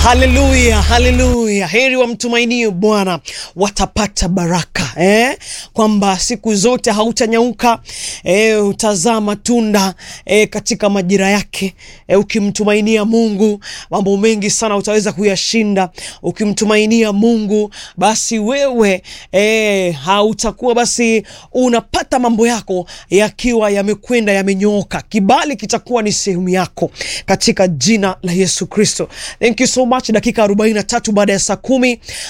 Haleluya, haleluya! Heri wamtumainio Bwana watapata baraka eh? Kwamba siku zote hautanyauka eh, utazaa matunda eh, katika majira yake eh, ukimtumainia Mungu mambo mengi sana utaweza kuyashinda. Ukimtumainia Mungu basi wewe eh, hautakuwa basi unapata mambo yako yakiwa yamekwenda yamenyooka. Kibali kitakuwa ni sehemu yako katika jina la Yesu Kristo. Thank you so much. Dakika 43 baada ya saa kumi